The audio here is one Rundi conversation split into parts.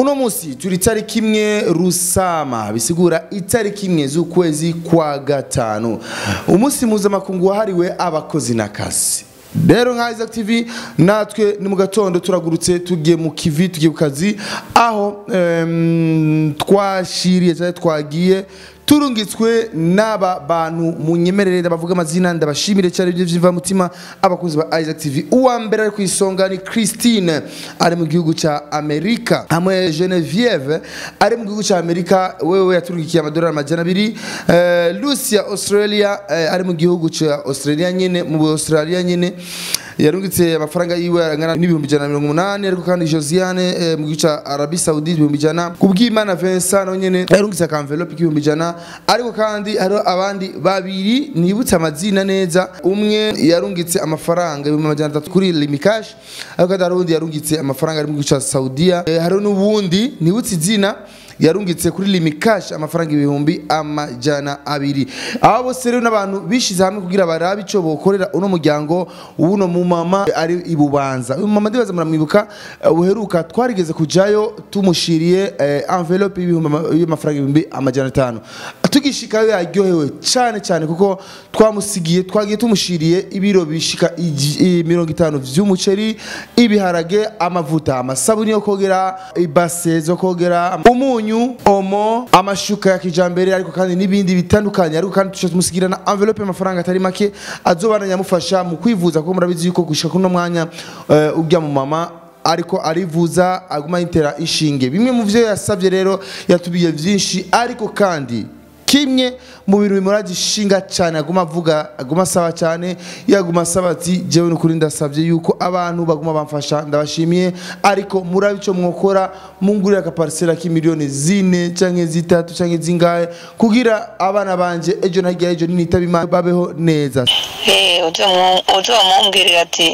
uno munsi turi itariki imwe rusama bisigura itariki imwe z'ukwezi kwa gatanu umunsi mpuzamakungu wahariwe abakozi n'akazi rero nka Isaac TV natwe ni mu gatondo turagurutse tugiye mu kivi tugiye ku kazi aho em, twashiriye cyangwa twagiye turungitswe n'aba bantu munyemerere bavuga amazina ndabashimire cyane ibyo by'iva mutima abakunzi ba Isaac TV uwa mbere ari ku isonga ni Christine ari mu gihugu cya Amerika hamwe Genevieve ari mu gihugu cya Amerika wewe yaturungikiye amadolari amajana abiri eh, Lucia Australia eh, ari mu gihugu cya Australia nyine mu Australia nyine yarungitse amafaranga yiwe angana n'ibihumbi ijana na mirongo umunani ariko kandi Josiane eh, mu gihugu cya Arabie Saoudite ibihumbi ijana kubw'Imana Vincent nawe nyene yarungitse akamvelope k'ibihumbi ijana ariko kandi hariho abandi babiri nibutse amazina neza umwe yarungitse amafaranga ibihumbi amajana atatu kuri Limikash ariko kandi hari uwundi yarungitse amafaranga ari mu gihugu cya Saudiya eh, hariho n'uwundi nibutse izina yarungitse kuri limikash amafaranga ibihumbi amajana abiri aba bose rero n'abantu bishize hamwe kugira barabe ico bokorera uno muryango uno mumama ari ibubanza uyu mama ndibaza muramwibuka eh, uheruka twarigeze kujayo tumushiriye eh, envelope y'ibihumbi ama- y'amafaranga ibihumbi amajana atanu tugishikayo yaryohewe cyane cyane kuko twamusigiye twagiye tumushiriye ibiro bishika igi- i- mirongo itanu vy'umuceri ibiharage amavuta amasabuni yo kogera ibase zo kogera umunyu omo amashuka ya kijambere ariko kandi n'ibindi bitandukanye ariko kandi tuca tumusigira na envelope y'amafaranga atari make azobana nyamufasha mu kwivuza kuko murabizi yuko gushika kuno mwanya eh, urya mu mama ariko arivuza aguma yitera inshinge bimwe mu byo yasabye rero yatubiye byinshi ariko kandi kimwe mu bintu bimuraje ishinga cyane aguma avuga aguma asaba cyane yaguma asaba ati jewe n'ukuri ndasabye yuko abantu baguma bamfasha ndabashimiye ariko murabe icyo mwokora mungurire akaparisera k'imiliyoni zine canke zitatu canke zingahe kugira abana banje ejo na hirya y'ejo ninitaba imana babeho neza Eh, uzomu- uzomumbwirira ati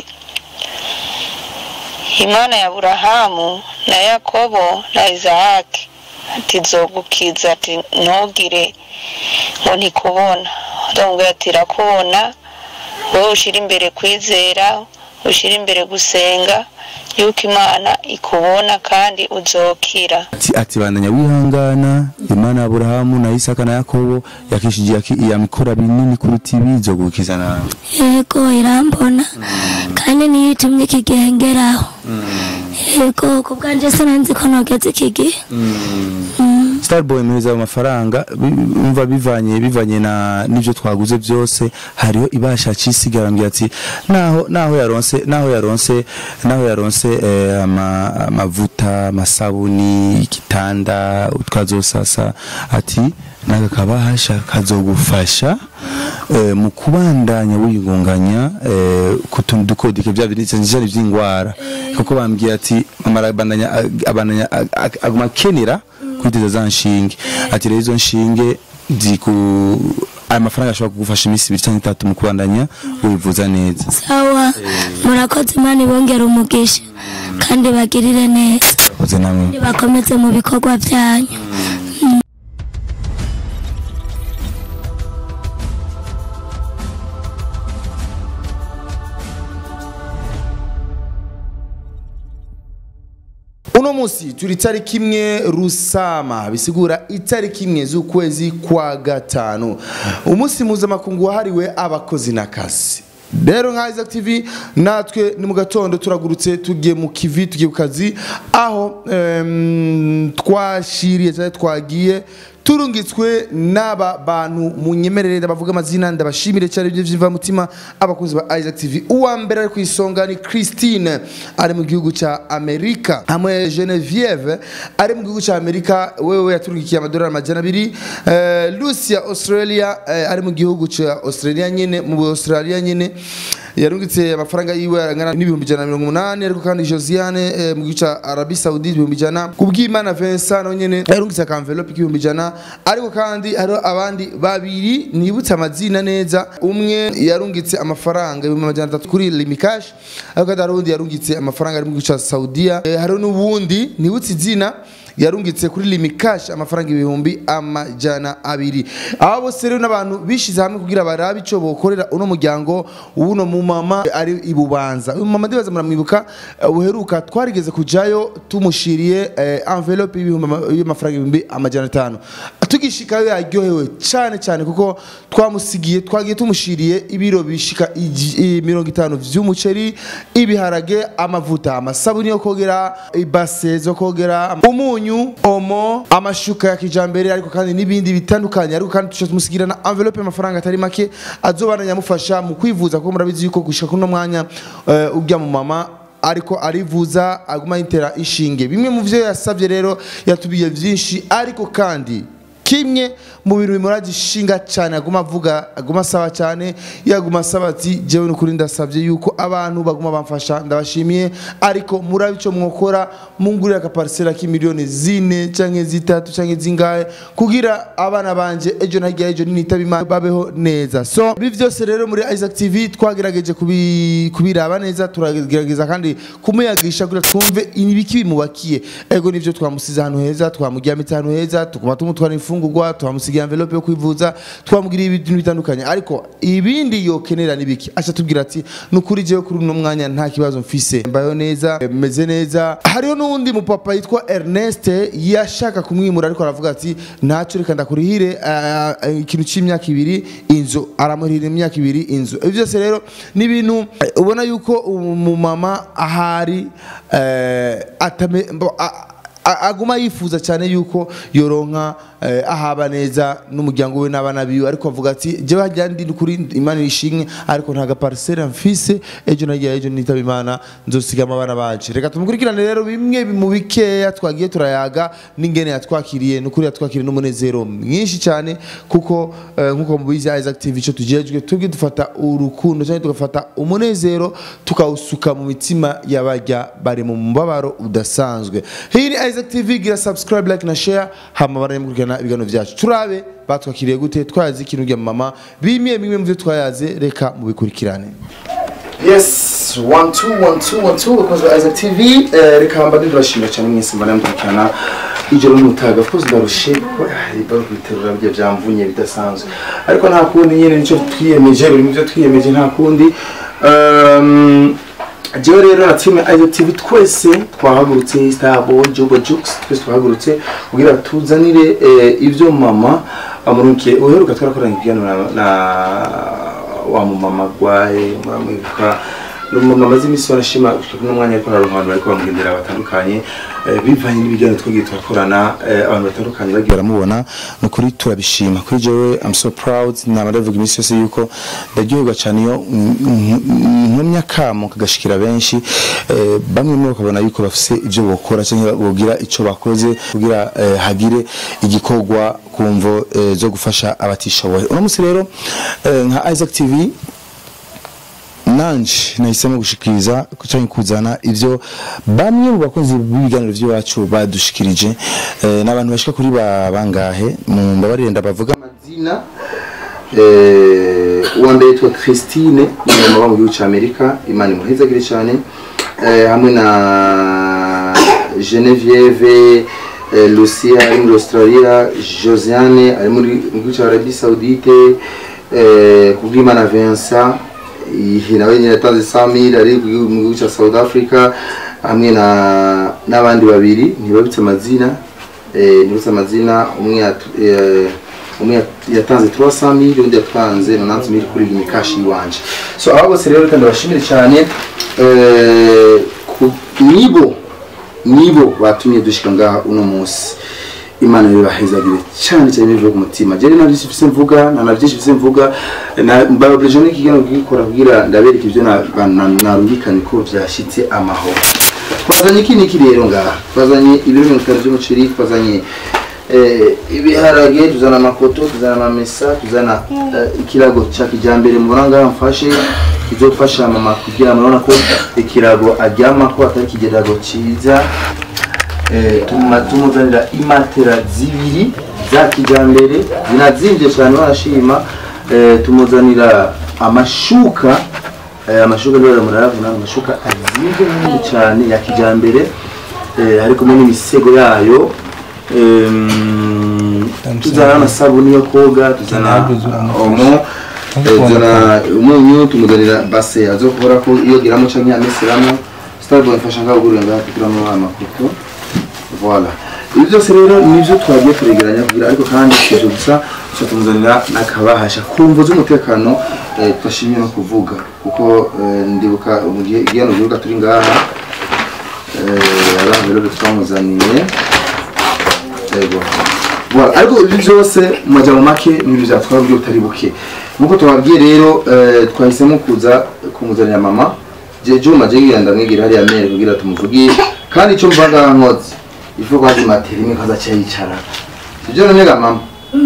imana ya burahamu na yakobo na izahaki ati zogukiza ati ntugire ngo ntikubona uzomubwira ati irakubona wowe ushyira imbere kwizera ushyira imbere gusenga yuko imana ikubona kandi uzokira ati ati bandanya wihangana imana ya aburahamu na isaka na yakobo yakishije yaki- yamikora binini kuruta ibi izogukiza nawe yego irambona kandi niyo itumye iki gihe ngeraho yego ku bwanjye sinanzi ko nogeze iki gihe starboy muhereza ayo mafaranga bi- umva bivanye bivanye na n'ibyo twaguze byose hariho ibasha cisigara mbwira ati naho naho yaronse naho yaronse naho yaronse eh, ama, amavuta amasabuni igitanda twazosasa ati naga kabahasha kazogufasha eh, mu kubandanya wiyungunganya eh, ku tuntu dukodike bya bintu njari by'ingwara kuko bambwiye ati mama arabandanya abandanya ag- ag- aguma akenera kwiteza za nshinge ati rero izo nshinge ziku aya mafaranga ashobora kugufasha iminsi ibiri cyangwa itatu mu kubandanya wivuza neza sawa murakoze imana ibongera umugisha kandi bagirire neza urakoze namwe bakomeze mu bikorwa byanyu uno munsi turi itariki imwe rusama bisigura itariki imwe z'ukwezi kwa gatanu umunsi mpuzamakungu wahariwe abakozi n'akazi rero nka Isaac TV natwe ni mu gatondo turagurutse tugiye mu kivi tugiye ku kazi aho em, twashiriye cyangwa twagiye turungitswe n'aba bantu munyemerere bavuga amazina ndabashimire cyane ibyo by'iva mutima abakunzi ba Isaac TV uwa mbere ari ku isonga ni Christine ari mu gihugu cya Amerika hamwe Genevieve ari mu gihugu cya Amerika wewe yaturungikiye amadolari amajana abiri eh, Lucia Australia eh, ari mu gihugu cya Australia nyine mu Australia nyine yarungitse amafaranga yiwe angana n'ibihumbi ijana na mirongo umunani ariko kandi Josiane eh, mu gihugu cya Arabie Saoudite ibihumbi ijana kubw'Imana Vincent nawe nyene yarungitse akamvelope k'ibihumbi ijana ariko kandi hariho abandi babiri nibutse amazina neza umwe yarungitse amafaranga ibihumbi amajana atatu kuri Limikash ariko kandi hari uwundi yarungitse amafaranga ari mu gihugu cya Saudiya eh, hariho n'uwundi nibutse izina yarungitse kuri limikash amafaranga ibihumbi amajana abiri aba bose rero n'abantu bishize hamwe kugira barabe ico bokorera uno muryango uno mu umumama ari i bubanza uyu mumama ndibaza muramwibuka eh, uheruka twarigeze kujayo tumushiriye eh, envelope y'ibihumbi ama- y'amafaranga ibihumbi amajana atanu tugishikayo yaryohewe cyane cyane kuko twamusigiye twagiye tumushiriye ibiro bishika igi- i- mirongo itanu vy'umuceri ibiharage amavuta amasabuni yo kogera ibase zo kogera umunyu omo amashuka ya kijambere ariko kandi n'ibindi bitandukanye ariko kandi tuca tumusigira na envelope y'amafaranga atari make azobana nyamufasha mu kwivuza kuko murabizi yuko gushika kuno mwanya eh, urya mu mama ariko arivuza aguma yitera inshinge bimwe mu vyo yasavye rero yatubiye vyinshi ariko kandi kimwe mu bintu bimuraje ishinga cyane aguma avuga aguma asaba cyane yaguma asaba ati jewe nukuri ndasabye yuko abantu baguma bamfasha ndabashimiye ariko murabe ico mwokora mungurira akaparisera k'imiliyoni zine canke zitatu canke zingahe kugira abana banje ejo na hirya ejo ninitaba imana babeho neza so ibi vyose rero muri Isaac TV twagerageje kubi- kubiraba neza turagerageza kandi kumuyagisha kugira twumve ibiki bimubakiye ego nivyo twamusize ahantu heza twamuryamitse ahantu heza tukuma tumutwara imfungurwa twamusigiye envelope yo kwivuza twamugiriye ibintu bitandukanye ariko ibindi yokenera nibiki aca tubwira ati nukuri jewe kuri uno mwanya nta kibazo mfise mbayo neza meze neza hariho n'uwundi mupapa yitwa Ernest yashaka kumwimura ariko aravuga ati ntacyo reka ndakurihire ah, ah, ikintu c'imyaka ibiri inzu aramurihira imyaka ibiri inzu ibyo byose rero ni ibintu eh, ubona yuko umumama ahari eh, atame mbo- a- a- aguma yifuza cyane yuko yoronka eh, ahaba neza n'umuryango we n'abana biwe ariko avuga ati jewe hajya ndi kuri imana ishimwe ariko nta gaparisera mfise ejo nagiye ejo nitaba imana nzosigama abana banje reka tumukurikirane rero bimwe mu bikeya twagiye turayaga n'ingene yatwakiriye n'ukuri yatwakiriye n'umunezero mwinshi cyane kuko eh, nkuko mubizi Isaac TV ico tujejwe tubwi dufata urukundo cyangwa tugafata umunezero tukawusuka mu mitima y'abajya bari mu mubabaro udasanzwe hii ni Isaac TV gira subscribe like na share hama baramukurikirana ibiganiro byacu turabe batwakiriye gute twayaze ikintu rya mama bimwe bimwe mu byo twayaze reka mubikurikirane yes one two one two one two bakozwe Isaac TV eh, reka mba ndibashimira cyane mwese mbana mukurikirana ijoro n'umutaga of course ndarushe bari kubiterura bya byamvunye bidasanzwe ariko nta kundi nyine nicyo twiyemeje biri mu byo twiyemeje nta kundi um, jewe rero na team Isaac TV twese twahagurutse Starboy Jobo Jux twese twahagurutse kugira tuzanire eh, ibyo mama amurukiye uheruka twarakoranye ikiganiro na, na wa mumama gwaye muramwibuka n'umuntu amaze iminsi barashima kuno mwanya ariko hari abantu bariko bamugendera batandukanye eh, bivanye n'ibiganiro twagiye turakorana eh, abantu batandukanye bagiye baramubona ni ukuri turabishima kuri jewe I'm so proud nama ndavuga iminsi yose yuko ndaryoherwa cyane iyo nkomya kamo kagashikira benshi eh, bamwe muri bo bakabona yuko bafise ibyo bokora cyangwa bogira ico bakoze kugira eh, hagire igikorwa ku mvo eh, zo gufasha abatishoboye uno munsi rero eh, nka Isaac TV nanje nahisemo gushikiriza cyangwa kuzana ivyo bamwe mu bakozi b'ibiganiro by'iwacu badushikirije eh, n'abantu bashika kuri ba bangahe mu mbabarire ndabavuga amazina eh, uwa mbere yitwa Christine ni mama mu gihugu cy'Amerika Imana imuhezagire cyane eh, hamwe na Genevieve eh, Lucia ari muri Australia Josiane ari muri mu gihugu cya Arabie Saoudite eh, kubw'Imana Vincent iyi nawe nyine yatanze samir ari mu gihugu cya South Africa hamwe na n'abandi babiri ntibabitse amazina eh, ntibabitse amazina umwe yatu- eh, umwe yat- yatanze 300 mil undi yatanze 90 mil kuri iyi kashi iwanje so aba bose rero kandi bashimire cyane eh, ku- nibo nibo batumye dushika ngaha uno munsi imana bibahezagire cyane cyane bivuye ku mutima jyewe nta byinshi mfise mvuga nta na byinshi mfise mvuga mbababrije n'ikiganiro kugikora kugira ndabereka ibyo na- na- narungikanye ko byashyitse amahoro twazanye iki n'iki rero ngaha twazanye ibiro mirongo itanu by'umuceri twazanye eh, ibiharage tuzana amakoto tuzana amamesa tuzana eh, ikirago cya kijyambere mubona ngaha mfashe kizofasha mama kugira murabona ko ikirago aryamako atari ikigerago cyiza Eh, tuma tumuzanira imatera zibiri za kijyambere zinazinvye cyane barashima Eh, tumuzanira amashuka eh, amashuka rero murayabona amashuka azinvye nini cyane ya kijyambere eh, ari kumwe n'imisego yayo Em, tuzana n'amasabuni yo koga tuzana omo kubona zana umunyu tumuzanira base azokubora ko iyo giramo canke yamisiramo starboy mfasha ngaho gurira ngaho kugiramwo amakoto voilà ibi byose rero nivyo twagiye kuregeranya kugira ariko kandi sivyo gusa tuca tumuzanira n'akabahasha kumvo z'umutekano eh, tudashimye no kuvuga kuko eh, ndibuka mu gihe igihano gihuga turi ngaha eh, abantu rero twamuzaniye yego Voilà, ariko ibi byose mu majambo make n'ibintu byatwara uburyo butari buke nkuko tubabwiye rero eh, twahisemo kuza kumuzanira mama je juma je ngira ndamwigira hariya mere kugira tumuvugie kandi icyo mvanga nkoze ifu kwazi materi imwe kaza cyayicara sibyo nanyega mama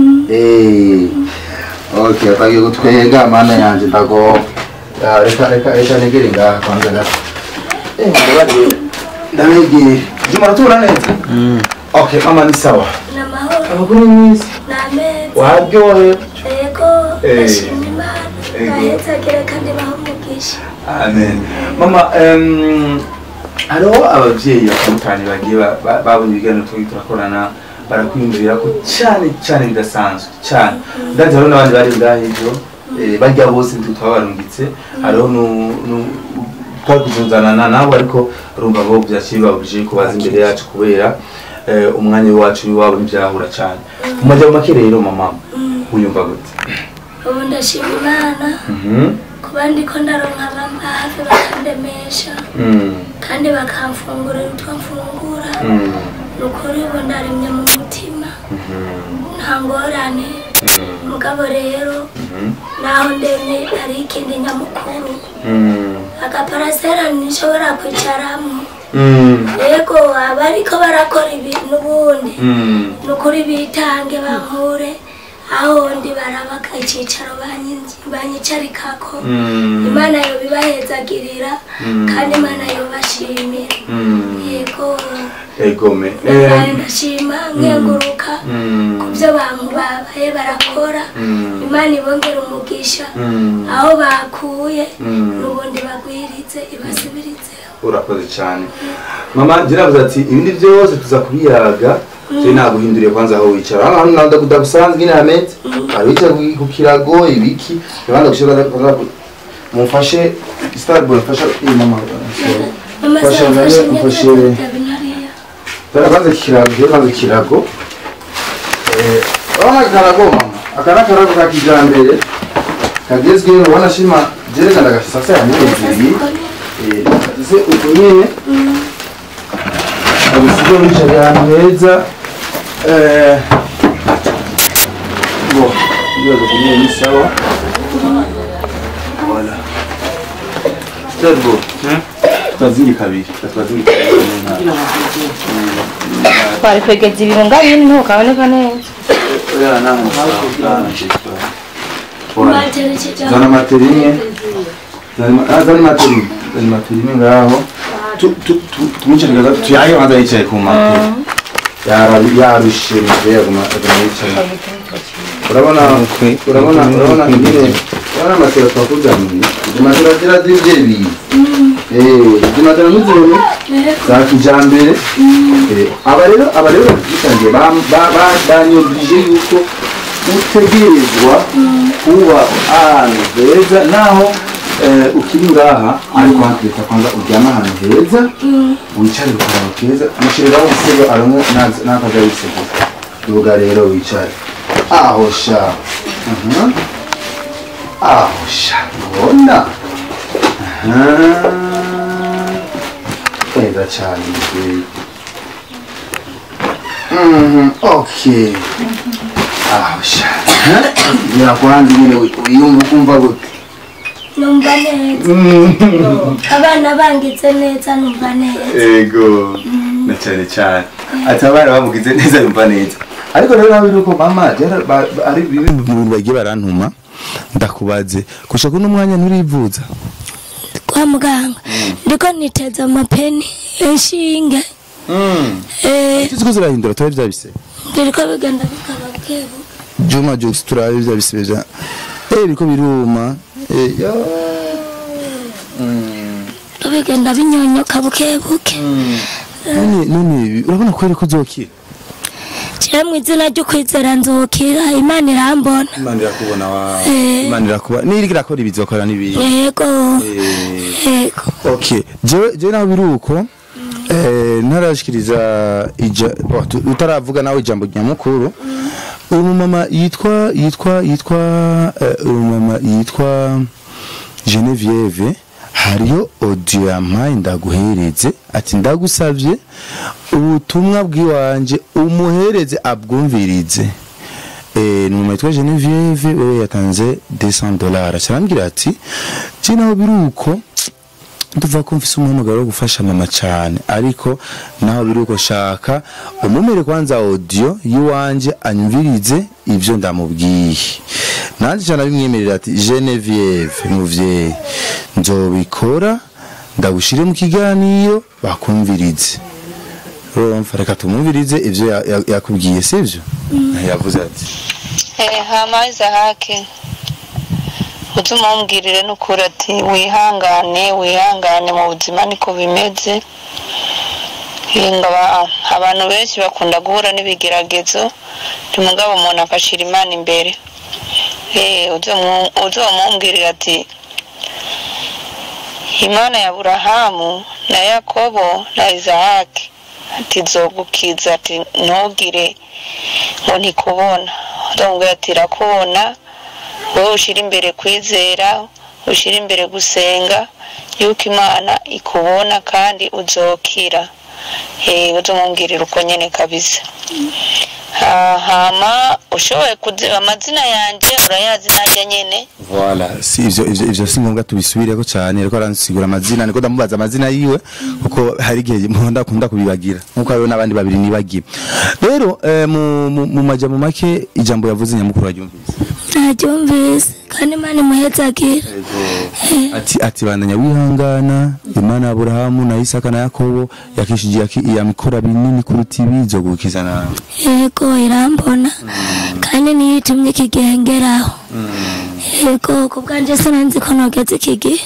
eh okay atagiye gutwenga mana yanje ndago Ah, reka reka reka negere ngaha kwanza gato eh ndabari ndamwegere juma ratura neza okay mama ni sawa ni amahoro amakuru ni mwiza ni ameza waryohe yego Eh. ndashima imana Yego. bahetsagire kandi bahumugisha amen mama em, hariho ababyeyi batandukanye bagiye ba- ba- babonye ibiganiro turi turakorana barakwiyumvira ko cyane cyane bidasanzwe cyane ndazi hariho n'abandi bari ngaha hejuru eh, barya bose nitwe twabarungitse hariho nu- nu- twakuzuzanana nabo ariko urumva bo byaciye babujije kubaza imbere yacu kubera eh, umwanya wacu w'iwabo ntibyahura cyane mu majyamo make rero mama wiyumva gute ubu ndashima imana Mhm. kuba ndiko ndaronka abamba hafi bakandemesha Mm. kandi bakamfungurira utwo mfungura Mm. ni ukuri ubu ndarimye mu mutima nta ngorane mugabo rero naho ndemye hari ikindi nyamukuru Mm. agaparasera ntishobora kwicaramo Mm. yego abariko barakora ibintu ubundi Mm. ni ukuri bitange bankure aho ndi barabaka icicaro banyi- banyicarikako Mm. imana yobibahezagirira kandi imana yobashimira Mm. yego egome nabaye ndashima nkenguruka Mm. ku byo bantu babaye barakora Mm. imana ibongera umugisha Mm. aho bakuye Mm. n'ubundi bagwirize ibasubiritseho urakoze cyane mama jiravuze ati ibindi byose tuza kubiyaga je naguhinduriye kwanza aho wicara hano hano nanda kudagusanzwe nyine hameze ari wicara ku- ku kirago ibiki rwanda gushira mumfashe starboy mfasha iyi mama mama Fasha zamfashe nawe, ufashe- neza binariya Dore kwanza ikirago dore kwanza ikirago eh urabona akarago mama aka ni akarago ka kijambere kagezweho ubona shima jerekana gafisa ya mezi ese uko nyine abusize wicaye ahantu heza eh bo ibibazo kumwe ni sawa voilà Turbo, twazingi kabiri twazingi kabiri twari kwegeza ibirunga bine ntukaboneka neza oya nani sawa Voilà. baterekeje zana materi imwe Zana- ah, zana materi imwe zana materi imwe ngaho Tu- tu- tu- tumwicare gato tuyaye abanza yicaye ku materi Yara- yarushe muveye aguma aguma yicaye urabona urabona urabona nyine urabona amatera twakuzaniye izi matera zira z'ibyeyi eh izi matera n'izibone za kijambere Eh, aba rero aba rero bitangiye banyumvije yuko utegerezwa kuba ahantu heza naho eh, ukiri ngaha ariko hakwita kwanza uryama ahantu heza wicare ku kantu keza mushyiriraho umusego aronke n'akaza wisego duga rero wicare aho sha Mhm. aho sha ubona Aha. neza cyane mubyeyi Mhm, okay aho sha birakwanze nyine wiyumva ukumva gute numva neza abana bangize neza numva neza ego na cyane cyane ati abana bamugize neza yumva neza ariko rero nawe nuko mama byara- ba- ba- ari bimwe mu bintu bagiye barantuma ndakubaze gushaka uno mwanya nturivuza kwa muganga ndiko niteza amapeni inshinge eh tuzi ko zirahindura turabe bya bisebe biriko bigenda bikaba bwebu juma jokes turabe bya bisebe bya eh biko biruma eh yo bigenda binyonyoka buke buke none none urabona ko ariko uzokira je mu izina ryo kwizera nzokira imana irambona imana irakubona wa Eh. imana irakubona niriko irakora ibizokora n'ibindi yego Eh. yego okay jewe jewe naho biri uko eh, ntarashikiriza ija oh, tu- utaravuga nawe ijambo nyamukuru uyu mumama yitwa yitwa yitwa eh, uyu mumama yitwa Genevieve hariyo audio yampaye ndaguhereze ati ndagusavye ubutumwa bw'iwanje umuhereze abwumvirize Eh, ni umumama yitwa Genevieve wewe yatanze 200 dollars arambwira ati je naho biri uko tuvuga ko mfise umuhamagaro wo gufasha mama cyane ariko naho biri uko shaka umumere kwanza audio yiwanje anyumvirize ivyo ndamubwiye nanjye cyane abimwemerera ati Genevieve muvyeyi nzobikora ndagushire mu kiganiro bakumvirize urumva reka tumwumvirize ivyo ya- ya- yakubwiye sivyo yavuze ati Eh, hama izahake uze umumbwirire n'ukuri ati wihangane wihangane mu buzima niko bimeze Hinga ba- abantu benshi bakunda guhura n'ibigeragezo mugabo umuntu agashira imana imbere Eh, uze umu- uze umumbwirire ati imana ya burahamu na yakobo na izahaki ati zogukiza ati ntugire ngo ntikubona ndamubwira ati irakubona wowe ushyira imbere kwizera ushyira imbere gusenga yuko imana ikubona kandi uzokira Eh, uzamubwirira uko nyine kabisa Ha- hama ushoboye kuziba amazina yanjye urayazi nanjye nyine Voilà, si ivyo ivyo ivyo si ngombwa tubisubireko cyane ariko aransigura amazina niko ndamubaza amazina yiwe kuko hari igihe nkunda kunda kubibagira nkuko hariho n'abandi babiri nibagiye rero eh, mu mu- mu majambo make ijambo yavuze nyamukuru waryumvise naryumvise kandi imana imuhezagire ati ati bandanya wihangana imana ya Aburahamu na Isaka na Yakobo yakishije yaki- yamikora binini kuruta ibi zogukiza nawe yego irambona kandi niyo itumye iki gihe ngeraho yego ku bwanjye sinanzi ko nogeze iki gihe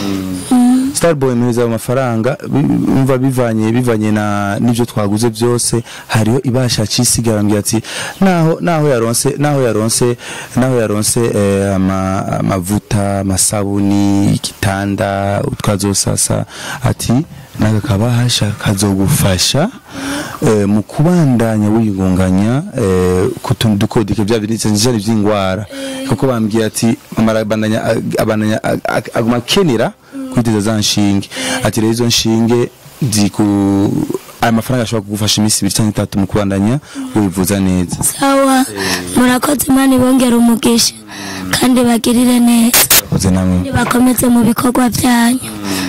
Starboy meza amafaranga bi- umva bivanye bivanye na nivyo twaguze byose hariho ibasha cisigara mbya ati naho naho yaronse naho yaronse naho yaronse eh, ama, amavuta amasabuni igitanda utwazosasa ati naga kabahasha kazogufasha eh, mu kubandanya wiyungunganya eh, kutuntu dukodike bya bintu njari vy'ingwara kuko bambwiye ati mama arabandanya ag- abandanya ag- ag- aguma kenera kwiteza za nshinge ati rero izo nshinge ziku aya mafaranga ashobora kugufasha iminsi ibiri cyangwa itatu mu kubandanya wivuza neza sawa murakoze imana ibongera umugisha kandi bagirire neza Murakoze namwe bakomeze mu bikorwa byanyu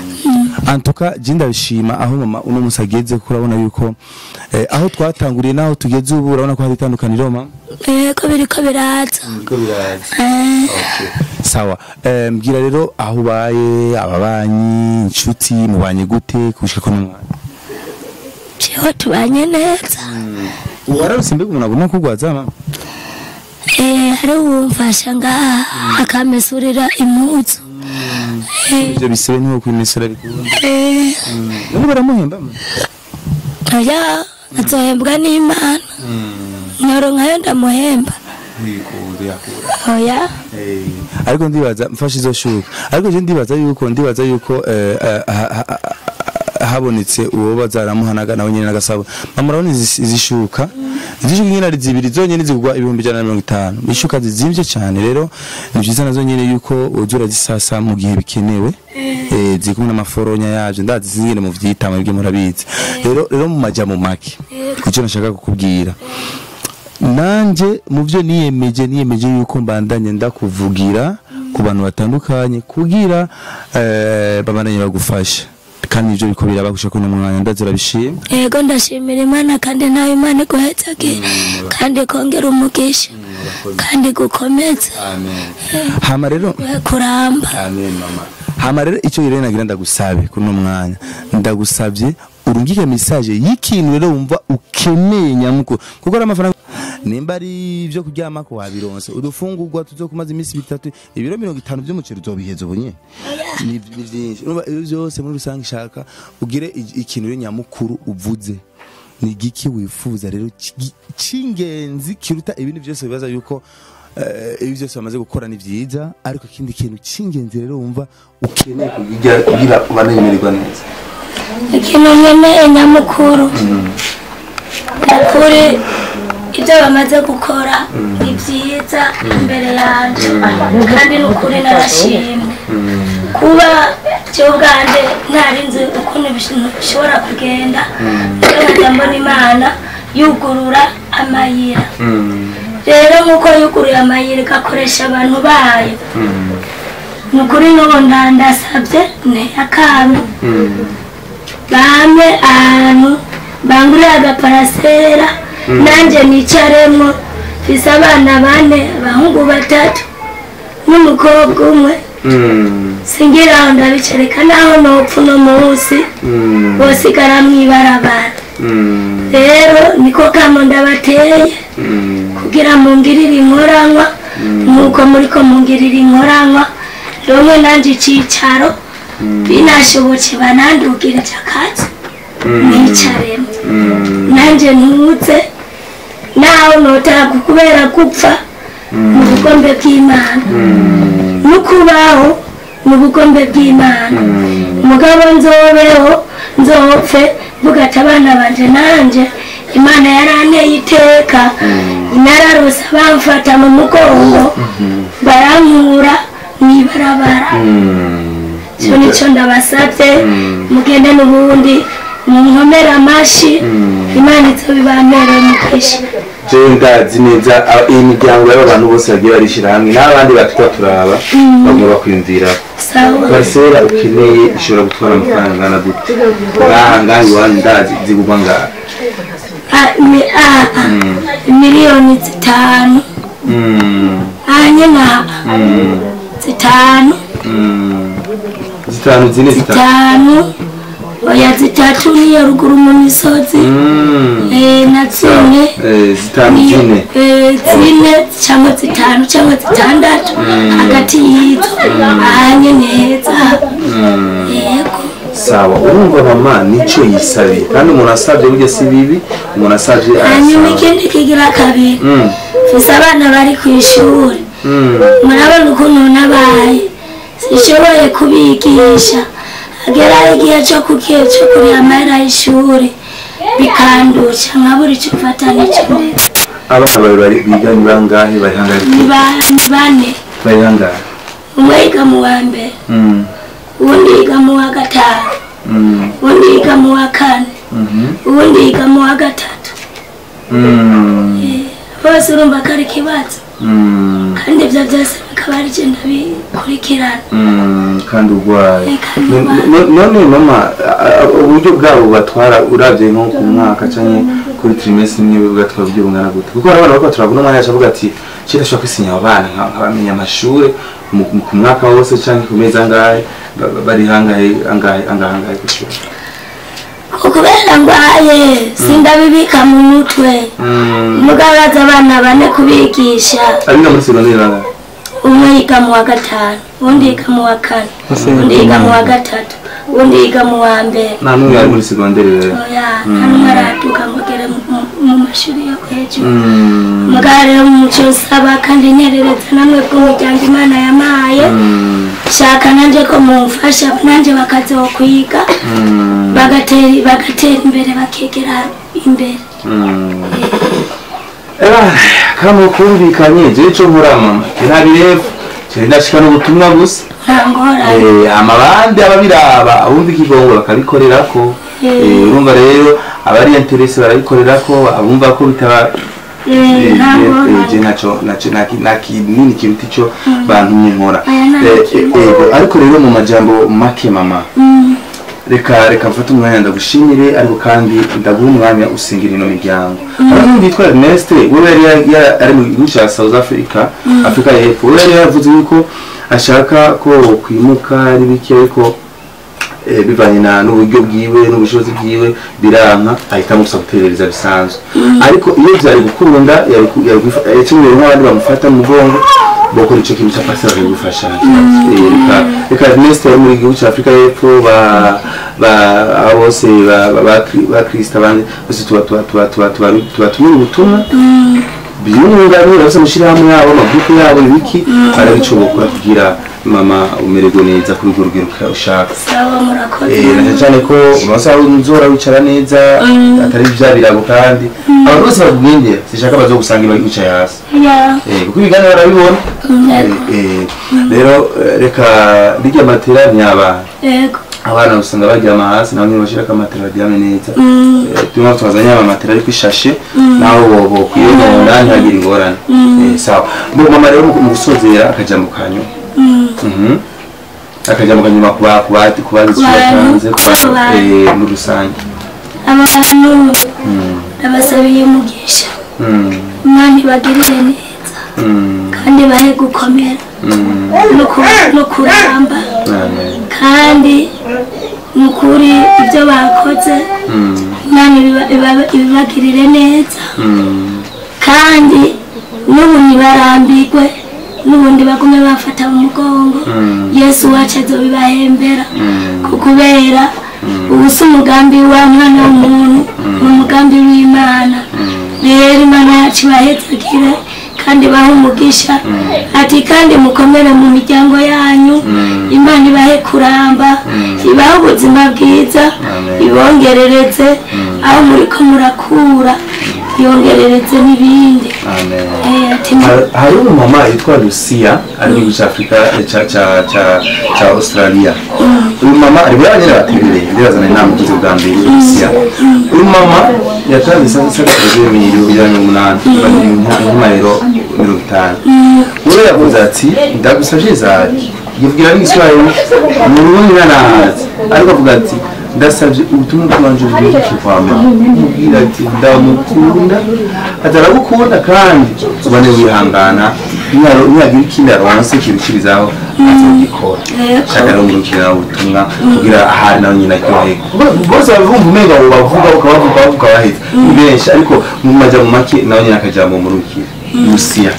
antuka je ndabishima aho mama uno musi ageze kuko urabona yuko eh, aho twatanguriye naho tugeze ubu urabona ko hari itandukaniro mama yego biriko biraza Eh, sawa eh, mbwira rero aho ubaye ababanyi inshuti mubanye gute kushika ko n'umwana jewe tubanye neza wararuse mbega umuntu agomba kugwaza mama Eh, hari uwumfasha ngaha akamesurira impuzu Eh, ivyo bisebe niho kwimesera bikunda eh, none baramuhemba mama oya azohembwa n'imana nyoronkayo ndamuhemba oya Eh, ariko ndibaza mfashe izo shuka ariko je ndibaza yuko ndibaza yuko eh, eh, ha- ha- ha- habonetse uwo bazaramuhanaga nawe nyene nagasabo mama urabona izi izi shuka izi shuka nyene ari zibiri zonyene zigurwa ibihumbi ijana na mirongo itanu ishuka zizimvye cane rero ni vyiza nazo nyene yuko uza urazisasa mu gihe bikenewe eh, ziri kumwe n'amaforonya yavyo ndazi zingene mu vyitama ibyo murabizi rero rero mu majambo make ico nashaka kukubwira nanje mu byo niyemeje niyemeje yuko mbandanye ndakuvugira ku bantu batandukanye kugira eh, babandanye bagufasha kandi ivyo biko biraba gushaka no mwanya ndazira bishimye yego ndashimira imana kandi nawe imana iguhezage kandi kongera umugisha kandi gukomeza hama rero we kuramba amen mama hama rero icyo rero nagira ndagusabe kuri no mwanya ndagusabye urungike message y'ikintu rero wumva ukeneye nyamuko kuko ari amafaranga nimba ari ibyo kuryama ko wabironse udufungurwa tuzokumaza iminsi bitatu ibiro mirongo itanu by'umuceri uzobiheza ubunye ni ni byinshi urumva ibyo byose muri rusange ishaka ugire i- ikintu rero nyamukuru uvuze ni igiki wifuza rero c'igi- c'ingenzi kiruta ibindi byose bibaza yuko eh, ibi byose bamaze gukora ni byiza ariko ikindi kintu c'ingenzi rero wumva ukeneye kugira kugira ubanemererwa neza ikintu nkeneye nyamukuru ukuri ibyo bamaze gukora ni byiza imbere yanjye kandi ni ukuri narashimye kuba cyo ubwanjye ntari nzi ukuntu ibintu bishobora kugenda rero nkajya mbona imana yugurura amayira rero nk'uko yuguruye amayira igakoresha abantu bayo ni ukuri n'ubu ndandasabye nteye akantu bamwe ahantu bangurira agaparasera nanjye nicaremo mfise abana bane abahungu batatu n'umukobwa umwe singira aho ndabicareka naho nopfa uno munsi bosigara mw'ibarabara rero niko kamo ndabateye kugira mungirire inkoranywa nk'uko muriko mungirira inkoranywa rumwe nanje icicaro binashobotse banandugirije akazi nicaremo nanjye ntuze nawe notaga kubera gupfa mu bugombe bw'imana no kubaho mu bugombe bw'imana umugabo nzobeho nzopfe mvuga ati abana banje nanjye imana yaranteye iteka nararose bamfata mu mugongo barankura mw'ibarabara icyo nicyo ndabasabye mugende n'ubundi munkomere amashi imana izo bibamere umugisha jewe ndazi neza aba- iyi miryango y'aba bantu bose bagiye barishyira hamwe n'abandi batwa turaba bagomba bakwiyumvira sawa parisera ukeneye ishobora gutwara amafaranga angana gute ngaha ngaha iwanyu ndazi zigurwa ngaha Ah, mi- ah, ah. miliyoni zitanu Mm, hanye nka zitanu mm. zitanu zine zitanu zitanu oya zitatu niyo ruguru mu misozi Mm. Eh, na zine Eh, zitanu niyo zine eh, zine cyangwa zitanu cyangwa zitandatu hagati y'izo ahanye neza yego sawa urumva mama nico yisabiye kandi umuntu asabye burya si bibi umuntu asabye hanyuma arasaba ikindi kigira kabiri Mm, mfise abana bari ku ishuri mm. murabona ukuntu nabaye sishoboye kubigisha hagera igihe cyo kukiye cyo kurira amahera y'ishuri bikandusha nkabura icyo mfata n'icyo ndetse abana babiri bari biga ni bangahe bari hangahe ni ba- ni bane bari hangahe umwe yiga mu wa mbere Mm, uwundi yiga mu wa gatanu mm, uwundi yiga mu wa kane mhm, uwundi yiga mu wa gatatu mm, Eh, bose urumva ko ari ikibazo mm, kandi ibyo byose bikaba ari byo ndabikurikirana mm, kandi urwaye Eh, kandi No- urwaye. no- none mama a- a- uburyo bwabo batwara urabye nko ku mwaka cyangwa kuri trimestre imwe bugatwara uburyo bungana gute kuko hari abana bariko turabona umwanya yacu avuga ati kera ashobora kwisinya abo bana nka- nkabamenya amashure mu- mu- ku mwaka wose cyangwa ku mezi angahe ba- ba- bari hangahe angahe angahe angahe ku ishuri kubera ndwaye sindabibika mu mutwe Mm, mugabaza abana bane kubigisha abiga muri segonderi bangahe umwe yiga mu wa gatanu uwundi yiga mu wa kane uwundi yiga mu wa gatatu uwundi yiga mu wa mbere nta n'umwe ari muri segonderi rero oya nta n'umwe araduka ngo agere mu- mu- mu mashuri yo hejuru Mm, mugabo rero muco nsaba kandi nterereza namwe bw'umuryango imana yamaye mm, shaka nanjye ko mumfasha nanjye bakazokwiga mm, bagatera bagatera imbere bakegera imbere mm. Eba, kama kumvikanye je ico nkora mama ntabireba je ndashika n'ubutumwa gusa nta ngorane Eh, amabandi ababiraba abumva ikigongo bakabikorerako Eh, urumva rero abari interese barabikorerako abumva ko bitaba Eh, nta je ngorane naco naco naki- nta kinini kiruta ico bantumye nkora Aya nta Eh, kintu. eh, eh, ariko rero mu majambo make mama Mm, reka reka mfate umwanya ndagushimire ariko kandi ndaguha umwanya usingira ino miryango hari n'undi yitwa Ernest we yari yari- yari ari mu gihugu cya South Africa Afrika y'Epfo we yari yavuze yuko ashaka ko kwimuka ari bike ariko eh, bivanye na n'uburyo bwiwe n'ubushobozi bwiwe biranka ahitamo gusa guterereza bisanzwe ariko iyo byari gukunda yari ku- yari kwifa- yakemuye nk'abandi bamufata mu mugongo bokora ico kintu cya pasiteri bakagufasha Eh, reka reka Ernest wo muri gihugu cya Afurika y'Epfo ba ba aba bose ba ba- ba ba Kristo abandi bose tuba tuba tuba tuba tuba tubatumira ubutumwa byunganira bose amashyirahamwe yabo amagurupe yabo ibiki barabicobokora kugira mama umererwe neza kuri urwo rugero ushaka sawa murakoze Eh, na cyane ko amasaha nzora wicara neza atari bya birago kandi abantu bose bakugendera sishaka bazogusanga iba wicaye hasi ya Eh, kuko ibiganiro barabibona yego Eh, eh, rero eh, reka rirya matera ntiyabana yego abana usanga baryama hasi nabo ntibashirako amatera baryame neza Eh, turimo twazanye amatera ariko ishashe naho bo- bokwiye mu nda ntihagire ingorane Eh, sawa mbo mama rero mu gusozera akajambo kanyu Mhm. akajambo kanyuma kuba kuba kuba batanze kuba eh, muri rusange abantu ndabasabiye umugisha Mm, imana ibagirire neza mm, kandi bahe gukomera mm. no ku- no kuramba Amen. kandi ni ukuri ibyo bakoze Mm, imana ibiba- ibiba- ibibagirire neza mm, kandi n'ubu ntibarambirwe n'ubundi bagume bafata mu mugongo Mm. yesu wacu azobibahembera mm. kubera ubu si umugambi wa mwana w'umuntu ni umugambi w'imana rero imana yacu ibahezagire kandi bahe umugisha ati kandi mukomere mu miryango yanyu imana ibahe kuramba ibahe ubuzima bwiza Amen. ibongerereze aho muri ko murakura yongerereze n'ibindi Amen. Eh, ati Har- hari umumama yitwa lucia ari mu gihugu cya afurika eh, cya cya- cya- cya australia uyu mama ari buriya nyine baterereye ndirazana inama ugize bwa mbere lucia uyu mama yatanze isakaje miliyoni ijana na mirongo umunani nk'amayero mirongo itanu uwo yavuze ati ndagusabye zaki yivugira n'igiswahili mu rubundi nanahazi ariko avuga ati ndasabye ubutumwa bwanje bwinshi kwa mama mubwira ati ndamukunda ataragukunda kandi ubone wihangana niyagira ikindi aronse kirukirizaho azogikora Yego. shaka rero ngurukira ubutumwa kugira ahari nawe nyine aryoherwe bose babumva umenga abo bavuga ukabavuga bavuga bahita ni benshi ariko mu majambo make nawe nyine akajambo murukire lucia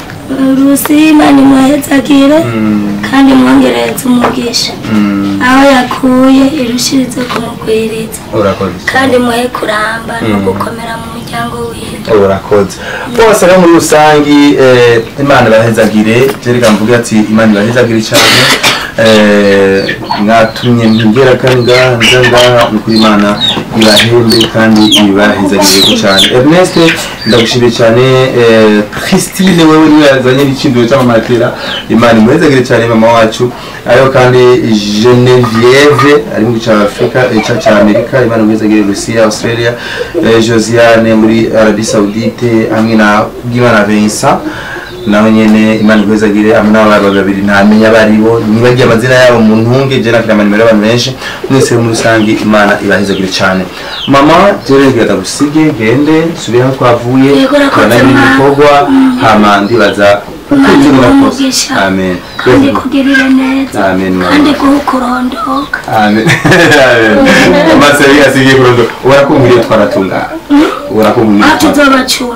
rusi imana imuhezagire kandi mwongerereze umugisha aho yakuye irushirize kumugwiriza urakoze kandi muhe kuramba no gukomera mu muryango wiwe urakoze bose rero muri rusange eh, imana ibahezagire jereka mvuge ati imana ibahezagire cyane eh, mwatumye ngera kandi ngaha nza ngaha ni ukuri imana ibahembe kandi ibahezagire cyane ernest ndagushimiye cyane eh, christine wewe niwe yazanye n'ikinduro cy'amamatera imana imuhezagire cyane mama wacu ariho kandi genevieve ari mu gice cya afurika eh, cya cya amerika imana imuhezagire lucia australia eh, josiane muri arabie saudite hamwe na bwimana vincent nawe nyene imana ikwezagire hamwe n'abana babiri ntamenya abaribo nibagiye amazina yabo mu ntunge je nakira amanimero y'abantu benshi mwese muri rusange imana ibahezagire cyane mama jere ngenda gusige gende subire aho twavuye Yego, urakoze, turanabira mama. ibikorwa hama ndibaza imana kuko iguhe murakoze umugisha amen kandi kugirire neza Amen, mama. kandi guhe ukurondoka amen amaso yari yasigiye kurondo urakumviriye twaratungana urakumviriye aho tuzoba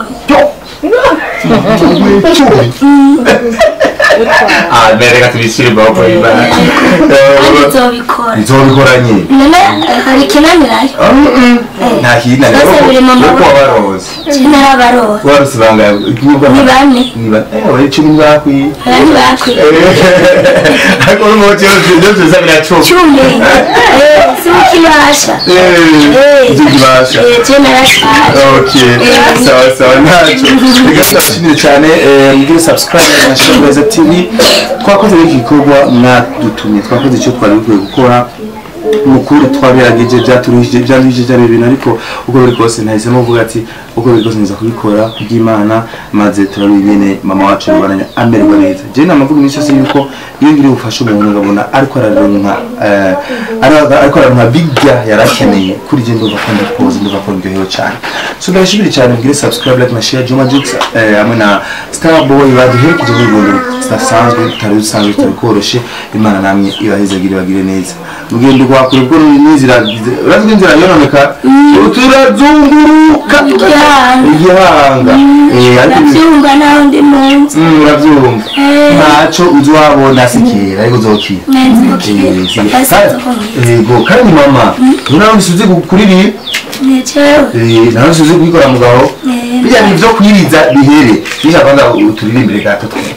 cumi amen reka tubishyire amaboko y'imana kandi tuzobikora nzobikora nyine none hari ikinanirayo nta kintu Byose biri mu yo maboko. kuba waroze kinara abaroha warose bangaye ni bane niba bari cumi ntibakwiye aya ntibakwiye ariko n'umuco byo tuza biracuma cumi Eh, si ukibasha ibyo kibasha je narashaje Okay, sawa sawa ntacyo reka turabashimire cyane eh, mugire subscribe na Shirabeza TV twakoze iki gikorwa mwadutumye twakoze icyo twari dukwiye gukora mukuru twabirageje byaturuhije byaruhije byari ibintu ariko uko biri kose nahisemo kuvuga ati uko biri kose nza kubikora kubw'Imana maze turabiye nyene mama wacu rubaranya amererwa neza je namavuga iminsi yose yuko iyo ngiri ubufasha umuntu ngabona ariko araronka eh, ara- ariko araronka bijya yarakeneye kuri je ndumva ko ndakoze ndumva ko ndyohewe cyane so ndabashimire cyane mugire subscribe like na share Juma Jux eh, hamwe na Starboy baduherekeje muri Rwanda zidasanzwe tutari dusanzwe tutari koroshe imana namwe ibahezagire bagire neza mugende kwakura ubwo n'inzira urazwi inzira yononeka turazunguruka Igihanga. igihanga Eh, ariko ibi- ndabyumva naho ndi mu nzu Mm, urabyumva Eh, ntaco uzohabona sikera ariko uzokira nenzibukira Eh, si- basi kandi- nzokongera yego kandi mama nawe usuze kuririmba nicewe nawe usuze kubikora mugabo Eh, bijya ni ibyo kwiriza bihere bisha kwanza uturirimbire gato twe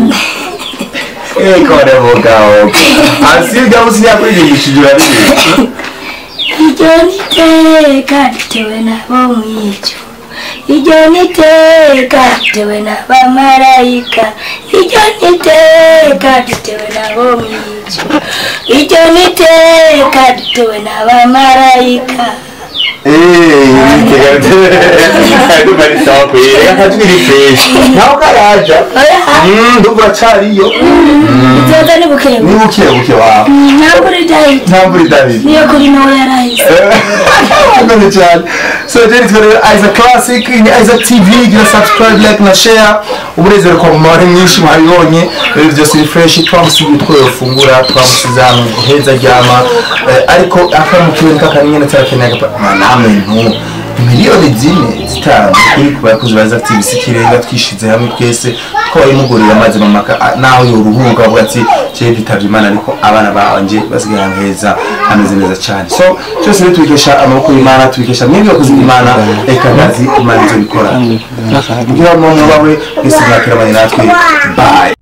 Eh, kore mugabo asiga usiya kuririmbishije uraririmba iryo niteka ritewe nabo mw'icyo iryo niteka ritewe n'abamarayika iryo niteka ritewe nabo mw'icyo iryo niteka ritewe n'abamarayika ndumva ni sawa kweli akajwi ni fresh nawe karaja Mm, ndumva uracariyo izoza ni bukebu ni buke buke wawe ntabwo uri dahita nta mvura idahita niyo kuri nawe yarahise Murakoze cyane so jeri twerere Isaac Classic ni Isaac TV gira subscribe like na share umunezero kwa mumare mwinshi mwabibonye rero byose ni fresh twamusigiye utwo yofungura twamusize ahantu heza aryama Eh, ariko akamukiwe kakanyene tarakeneye agapa namwe ntu miliyoni zine zitanu kuri ku bakozi ba Isaac TV sikirenga twishize hamwe twese twabimugurira amazi mamaka ah, naho yoruhuka avuga ati je bitavye imana ariko abana banje basigaye ahantu heza hameze neza cyane so cyose rero tubikesha amaboko y'imana tubikesha mwebwe bakozi b'imana reka ndazi imana izo bikora kugira ngo mubawe mwese mwakirabanye natwe bye